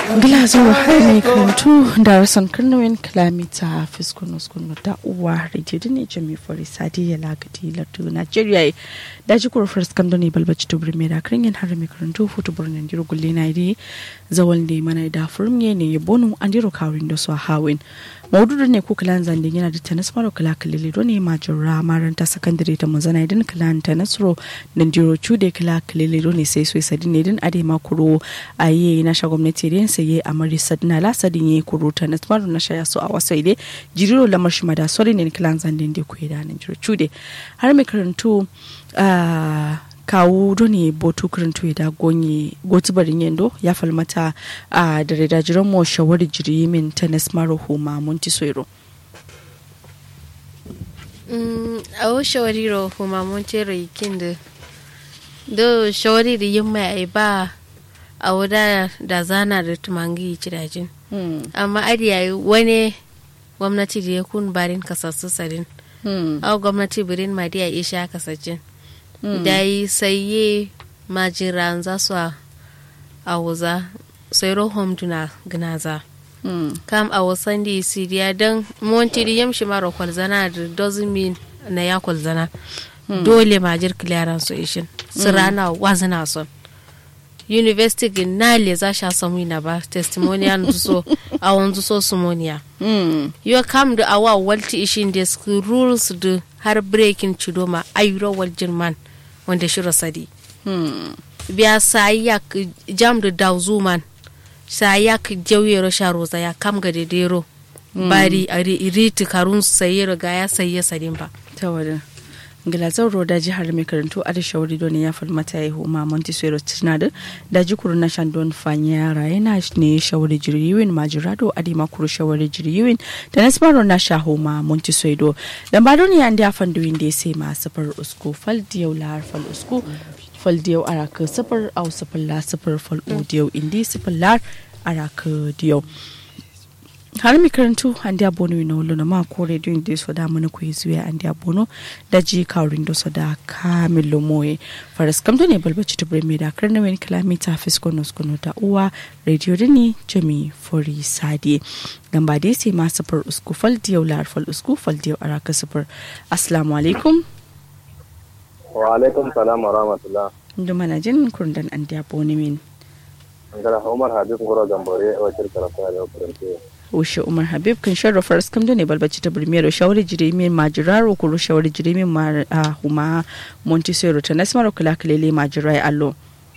Glasgow har mai karantu da rasan karnawin kilomita fiskunus kunu da uwa rediyo ne jami fari sadi ya lagadi lardu nigeria da ji kurfar skando ne balbaci tubir mai da kirin har mai karantu futu birnin diro gulle na iri zawal ne mana da furmiye ne ya bonu an diro kawin da su hawin maududu ne ko kilan zandin yana da tanis maro kila kilili do ne majura maranta sakandare ta munzana idan kilan tanisro da diro cude kila kilili do ne sai so sadi ne din ade makuro a yi na sha gwamnati da saye a mari sadina la sadin ye kuro tanis maro na sha yaso a wasu ide jiriro lamar shi mada sori ne kilan zandin da kuwa da nan diro cude har mai karantu kawo doni botu kirintu da gonye gotu barin yendo ya falmata a da reda jiran mo shawari jiri min tennis maro homa munti soiro a wo shawari ro homa munti ro ikin da do shawari da yin mai ai ba a wuda da zana da tumangi cirajin amma adiya wani gwamnati da ya kun barin kasassu sarin a gwamnati birin madiya isha kasashen da yi saye majiran za su a wuza sai rohom duna gnaza kam a wasan da siriya don monti da yamshi mara kwalzana da doesn't mean na ya kwalzana dole majir clearance su ishin su rana wazina son university ginale za sha samu na ba testimonial so a wanzu so sumoniya yo kam da awa walti ishin da su rules da har breaking chudoma ayuro wal jirman wanda shiro sadi biya sayak jam da dauzuman sayak jauyero sharoza ya kam ga dedero bari a iriti karun sayero ga ya saye sadin ba ta wadda gilazar roda jihar mai karantu a da shawari don ya falmata ya huma montesero tinadin da jikuru na shandon fanyara yana ne shawari jiriyiwin majirado a dima kuru shawari jiriyiwin da na smaro na sha huma montesero da ba don ya da fandoyin da ya sai ma safar usku fal diyau lahar fal usku fal diyau araka safar au safar la safar fal diyau indi safar lar araka diyau har mi karantu an dia bono ina wolo na ma ko radio inde so da mana ko zuya an dia bono da ji kawrin do so da kamilo moye faras kam ne balbaci to bre me da karna wen kilomita fisko nos kono da uwa radio dini jami fori sadi gamba dai sai ma safar usku fal diyau lar fal usku fal diyau araka safar assalamu alaikum wa alaikum salam wa rahmatullah ndo mana jin kurdan an dia bono min ngara umar habib ngoro gambore wa kirkara ta da kurante Ushe Umar Habib kan sharrafa raskam da ne balbaci ta birmiyar shawari jirimin majiraro kuro shawari jirimin a huma Montesero ta nasmar kula kalele majirai allo.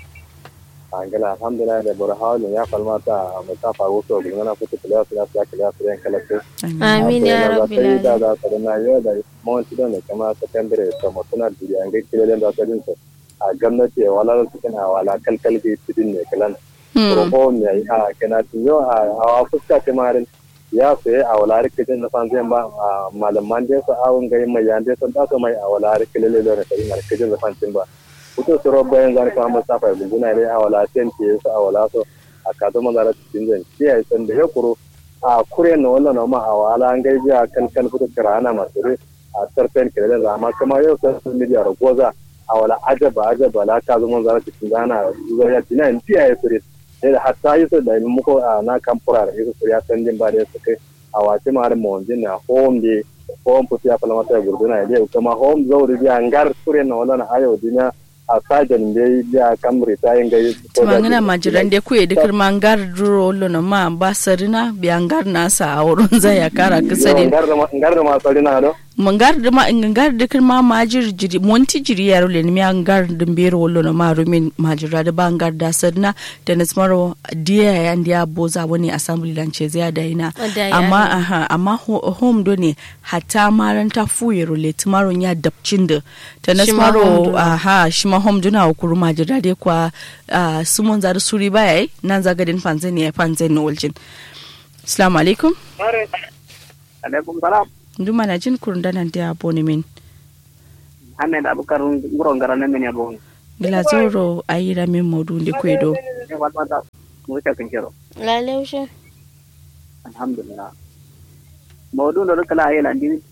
angala alhamdulillah da bor hawlu ya falmata mai ta faru so bin na kuta kula kula kula kula kula kala ko amin ya rabbi da da da na yo da mon ti don kama secondary to mutuna duri an ga kile da ta din a gwamnati wala su kana wala kalkal bi tidin ne kalan ko ne a kana tiyo a a fuska ta marin ya sai a wala rikitin na san zai ba malaman da su awun ga mai yande sun da mai a wala rikitin da ne kai rikitin da san ba kuto soro bayan zan kama safa da guna ne a wala ten ke su a wala so a kazo manzara cikin zan kiyaye san da ya kuro a kure na wannan ma a wala an gaiji a kan kan kuto kirana masu a sarfen kiran rama kuma yau san media ragoza a wala ajaba ajaba la kazo manzara cikin zana zuwa ya tina in kiyaye su da hatta yi su da muko a na kampura da su ya san jin ba da su kai a wace ma har mawajin na home de home puti ya fala mata gurduna ya kuma home zauri biya ngar kure na wala na ayo dinya a sajan be biya kamri ta yin gai tumangana majiran da kuye da kirma ngar duro lo na ma ba sarina biya ngar nasa a wurin zai ya kara kasari ngar da ma sarina do mangar da ma ngar da kirma majir jiri monti jiri yaro le ni ngar da mbero wolo na ma rumin majira da ba ngar da sarina da na smaro dia ya ndia boza wani assembly lan ce zai da ina amma aha amma home do ne hatta maranta fuyero le tumaro ya dabcin da ta na smaro aha shi ma home duna kuru majira dai kwa sumon zar suri baya nan zagadin panzani ya panzani waljin assalamu alaikum alaikum salam nduma na jin kurundanan da boni min Ahmed Abubakar nguro ngara na min yabo gila zoro ayira min modu ndi kwedo wata mu ta kan kiro lalaushe alhamdulillah mawdu ndo kala ayela ndi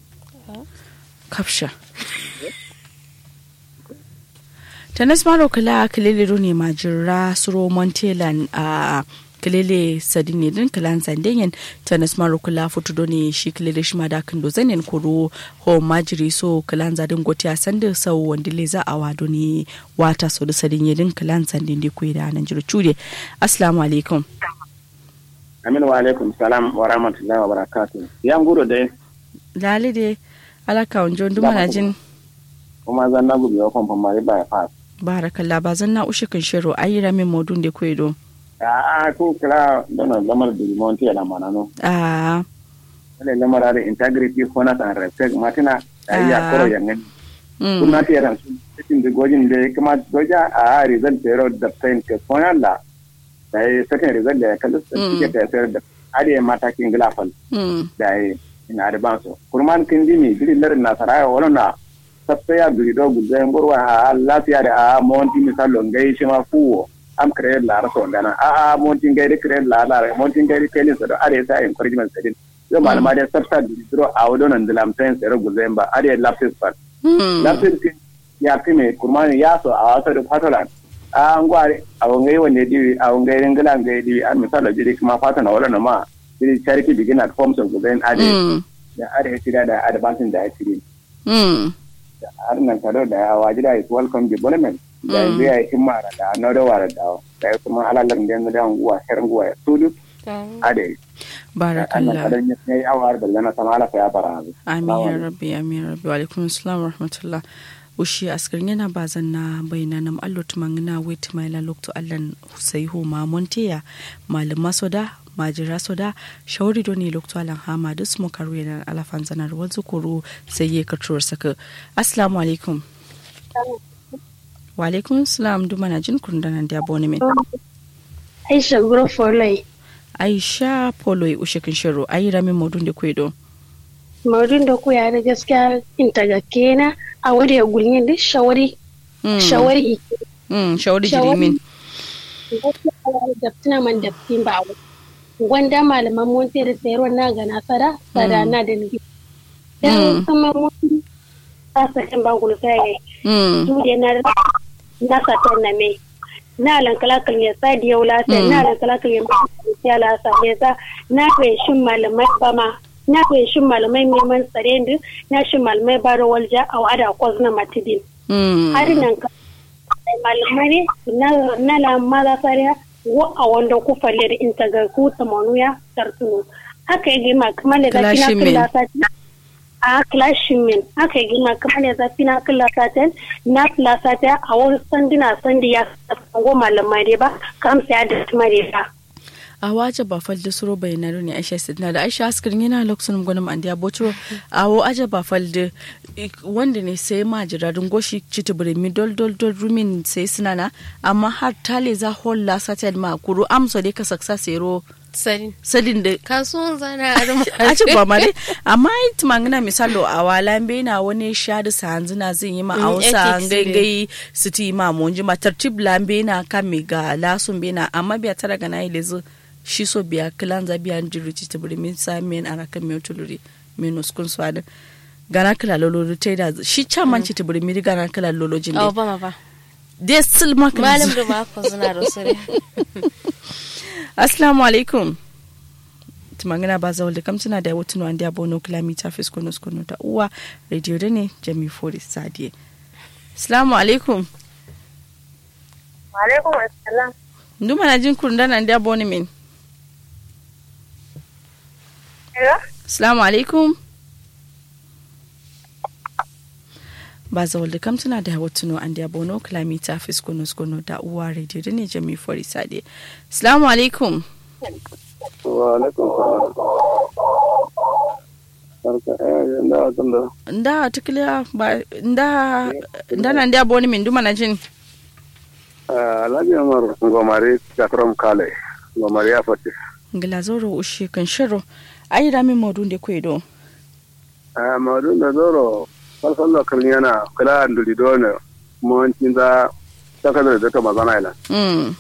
kafsha tanas maro kala kililiru ne majira suro montelan a kilele sadine din kilan zandenyen tanas maru kula futu doni shi kilele shi da kan do zanen kuro ho majiri so kilan zadin goti a sanda sau wanda le za a wado ne wata so da sadine din kilan zandin da kuyi da nan jiru cude assalamu alaikum amin wa alaikum salam wa rahmatullahi wa barakatuh yan gudu dai lali de alaka wanjo duma na jin kuma zan na gubi wa kwamfan mari ba ya fas barakallah ba zan na ushe kan shiro ayi ramin modun da kuyi do a ko kira dona lamar da limonti ya lamana no a wale lamar da integrity honest and respect matina da iya koro yangan kuna ta yaran su cikin da gojin da kuma goja a result zero da pain ke konan la da yi second result da ya kalli su ke ta sayar da ariya matakin gilafal da yi ina advance kurman kin dimi gidi larin na saraya wala na sabta biri do gudde ngorwa a lafiya da a monti misalo ngai shi ma fuwo am créer la raso ngana a a monti ngai de créer la la monti ngai de kelin so are sa encouragement sedin yo malama de sabta biri do a wodo nan dilam ten sero gudde mba are lapis pat lapis ya kime kurman ya so a wato da fatolan a ngware a ngai wonde diwi a ngai ngala ngai diwi an misalo jiri kuma fatana wala na ma jiri charity begin at forms of gudde ade da are tira da advancing da ya tiri har nan kado da ya waji da is welcome development da yanzu ya yi himmara da na da wara da da ya kuma alalar da yanzu da nguwa herin nguwa ya tudu ade barakallah Allah ya yi awar da lana sama ala ya bara amin ya rabbi amin ya rabbi wa alaikum assalam wa rahmatullah ushi askar yana bazan na bayna nam allo tumangina wait mai la lokto allan husaihu ma monteya malama soda majira soda shauri doni lokto alan hama dus mo karu yana alafan zanar wanzu kuru sai ye katuwar saka assalamu alaikum wa alaikum salam duma na jin kun da nan da bone min aisha guro foloi aisha poloi ushe kin shiro ayi ramin modun da kwedo modun da ku ya da gaskiya inta ga kena a wuri ya gulni da shawari shawari mm shawari jirimin da tuna man da tin ba gwanda malaman monte da sayarwa na ga nasara sada na da nufi dan kuma mun ta sakin bangulu sai su da na na satan na mai na lan kalakal ya sa da yau lasa na lan kalakal ya ya lasa ya sa na kai shin malamai ba ma na kai shin malamai neman tsare da na shin malamai baro walja a wada kwas na matidin har nan ka malamai ne na la maza sariya wa a wanda ku falle da inta ga ku tamanu ya tartunu haka yake ma kamar da zafi na kula sati a clashin min haka yake ma kamar da zafi na kula sati na kula sati a wani sanduna sandi ya sango malamai dai ba kam sai da tumare ba a waje ba falde suro bayanaro ne aisha sidna da aisha askirin yana lokacin gwanin andiya botro a wo aje ba falde wanda ne sai ma jirarin goshi citi birimi dol dol dol rumin sai sinana amma har tale za holla satel ma kuru amso dai ka saksa sero Sadin. sadin da Kasuwan zana a ci ba mare amma yi tumangina misalo a wala be na wani shadi sa hanzu na zin yi ma a wasa gaigai su ti ma monji ma tartib lambe na kan mi ga lasun be na amma biya tara ga na yi lezu shi so biya kilan za biya jiru ci tabiri min sa men ara kan mi tuluri min uskun swada gana kila lolo ta da shi can man ci tabiri mi gana kila lolo jin Oh, ba ma ba. dai sil maka Malam da mako suna rosare. assalamu alaikum tumangina ba zawal da kamtuna da wata nuwan da bono kilomita fiskono skono ta uwa radio da ne jami fori sadiye assalamu alaikum alaikum assalam nduma na jin kurun dana da bono min assalamu alaikum ba zawal da kamtuna da wata nuwan da bono kilomita fiskono skono ta uwa radio da ne jami fori sadiye assalamu alaikum wa alaikum salam nda tunda nda tikiliya ba nda nda na ndia boni min duma na jin alhaji umar gomari kakram kale gomari ya fati ngila zoro ushi kan shiro ayi da min modun de kwedo maudu da zoro falfal da kan yana kula nduli dole mun tinda takadar da ta magana ila mm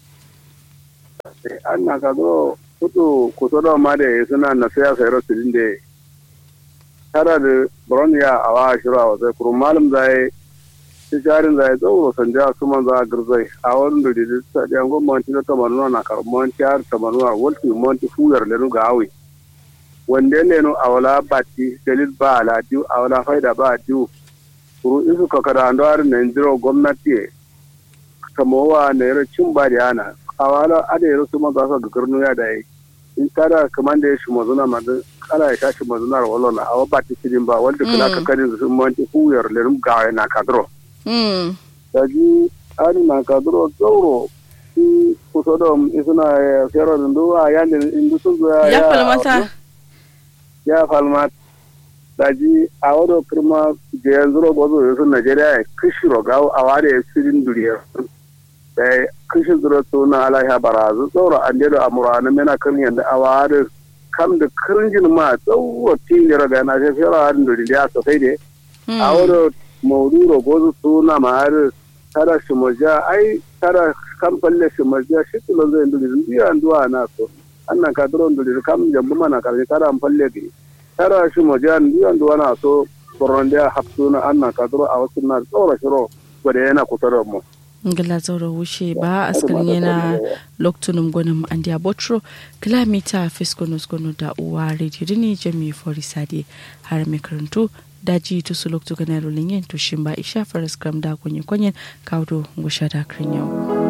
an na ka zo kutu kuto da ma da suna na siya sayar su dinde tara da buron ya a wa shira wa sai kurun malum zai jarin zai zauro sanja su man za a girzai a wani da da ta ɗiyan gwamnati na tamanuwa na karmanci har tamanuwa walti monti fuyar lenu ga awi wanda lenu a wala bati dalil ba ala diu a wala faida ba diu kuru isu kakada ando har na indiro gwamnati kamowa na yaro cin ba da yana a wala ada yaro su man za su gaggarnu ya da yi in kada kaman da ya shi mazuna mazun kala ya shashi mazunar walona a wabati sidin ba wanda kula kakadin su monti fuyar lenu ga na kadro daji ani na kadro zauro si kusodom isuna fero ndu a yande indu sungu ya ya falmata ya falmat daji a wado kirma je yanzuro bozo yusu nigeria kishiro gawo a wade sirin duriya da kishin zuro tuna ala ya barazu zauro an dedo amura na mena kan yanda a wade kam da kirinjin ma zauro tilira ga na fero harin duriya sosai de a wado mauduro gozu suna mahar tara shimaja ai tara kan falle shimaja shi tulo zai nduri ndiya nduwa na so annan ka duro nduri kam jambu mana karni tara an falle gi tara shimaja ndiya nduwa na so koronde hapsuna annan ka duro a wasu na tsora shiro gwada yana kusa da mu ngila zaura wuce ba askarin yana loktunum gwanin andiya botro kilomita fiskonus gwanu da uwa rediyo ne jami forisade har mai karantu daji to su loktu ganaro linyen to shimba isha faras kram da kunye kunyen kaudo ngusha da krinyo